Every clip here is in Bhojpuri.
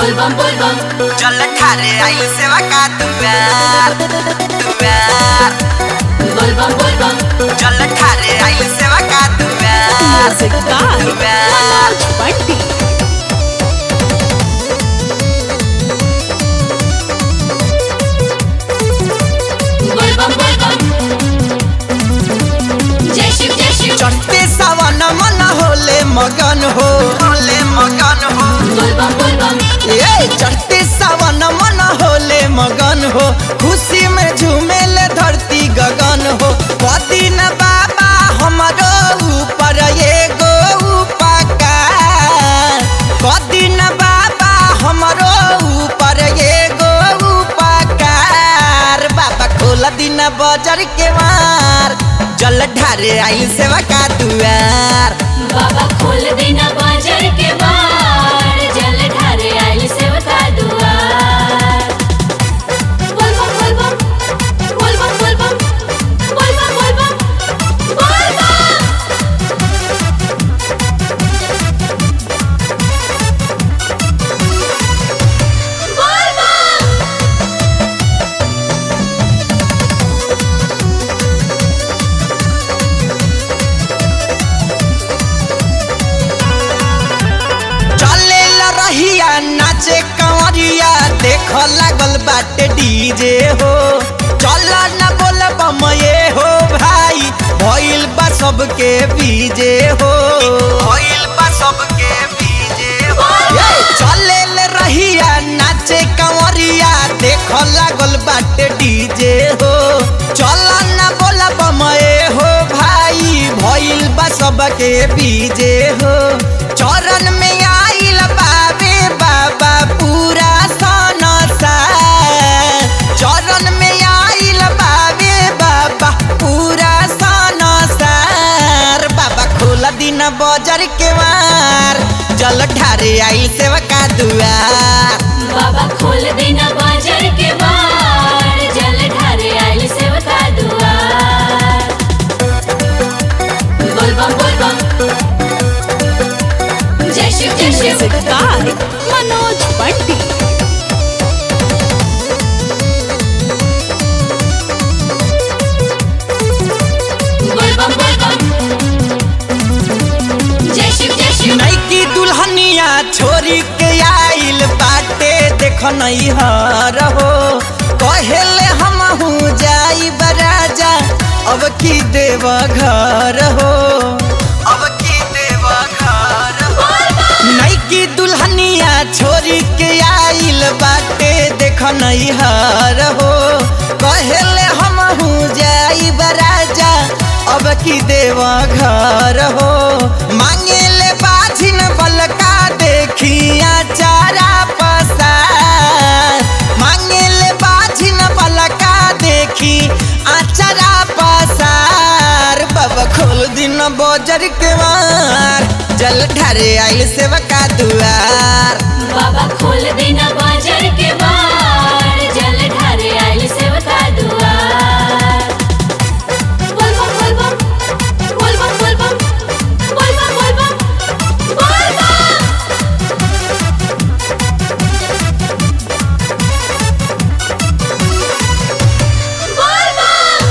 bum bol bum चल ठारे आइल सेवा का दुआर दुआर bol bum bol bum चल ठारे आइल सेवा का दुआर Music by दुआर Manoj Bunty. bol bum bol bum जय शिव जय शिव चढ़ते सावन मन होले मगन हो होले मगन हो bol bum bol bum ए चढ़ते सावन मन होले मगन हो खुशी में झूमेल धरती गगन हो पति न बाबा हमरो ऊपर एगो उपकार पति न बाबा हमरो ऊपर एगो उपकार बाबा खोल दिन बजर के मार जल ढारे आई सेवा का दुआर बाबा खोल देना बाजार के बार जल ढारे आइल सेवका दुआर बोल बम बोल बम बोल बम बोल बम बोल बम बोल बम बोल बम बोल बम चले रहिया नाचे कंवरिया देख लागल बाटे डीजे हो चल न बोल बम ये हो भाई भइल बा सबके बीजे हो भइल बा सबके बीजे हो ये चले रहिया नाचे कंवरिया देख लागल बाटे डीजे हो चल न बोल बम ये हो भाई भइल बा सबके बीजे हो चरण में आइल बाबे बाबा पूरा सनसा चरण में आइल बाबे बाबा पूरा सनसार बाबा खोल दिन बजर के मार जल ठारे आइल सेवका दुआर बाबा खोल देना बाजार के बार जल ढारे आइल सेवका दुआर बोल बम बोल बम जय शिव जय Shiv Music by Manoj Bunty. बोल बम बोल बम जय शिव जय शिव नैकी दुल्हनिया छोरी के आइल बाटे देख नैहर हो कहेले हम जाई बराजा अब की देव घर हो अब की देव घर हो नैकी दुल्हनिया छोरी के आइल बाटे देख नैहर हो कहेले हम जाई बराजा अब की देव घर हो मांगे ले बाझिन बलका देखिया चारा पसार मांगे ले बाझिन बलका देखी आचारा पसार बाबा खोल दिन बजर के मार जल ढारे आइल सेवका दुआर बाबा खोल देना बाजार के बार जल ढारे आइल सेवका दुआर बोल बम बोल बम बोल बम बोल बम बोल बम बोल बम बोल बम बोल बम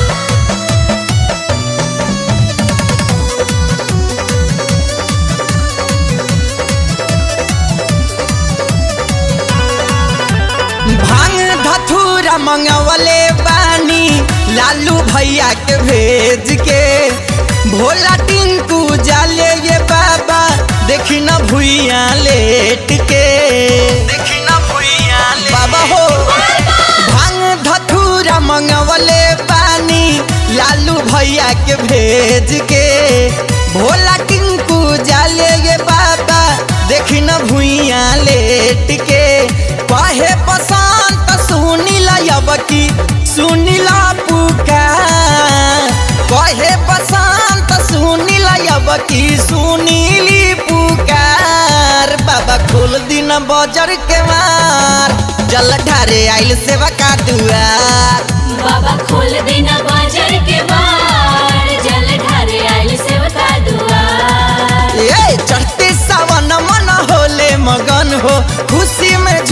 भांग धथुरा मंगवले बानी लालू भैया के भेज के भोला टिंकू जाले ये बाबा देखी न भुइया लेट के देखी न भुइया बाबा हो भांग धथुरा मंगवले पानी लालू भैया के भेज के भोला टिंकू जाले ये बाबा देखी न भुइया लेट के कहे बसंत सुनीला यबकी सुनीला पुकार कहे बसंत सुनीला यबकी सुनीली पुकार बाबा खोल दिन बजर के मार जल ढारे आइल सेवा का दुआर बाबा खोल देना बाजार के बार जल ढारे आइल सेवका दुआर ए चढ़ते सावन मन होले मगन हो खुशी में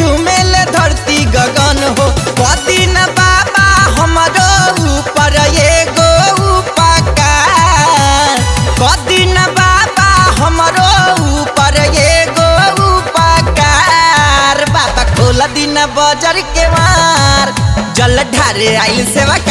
ढारे आइल सेवा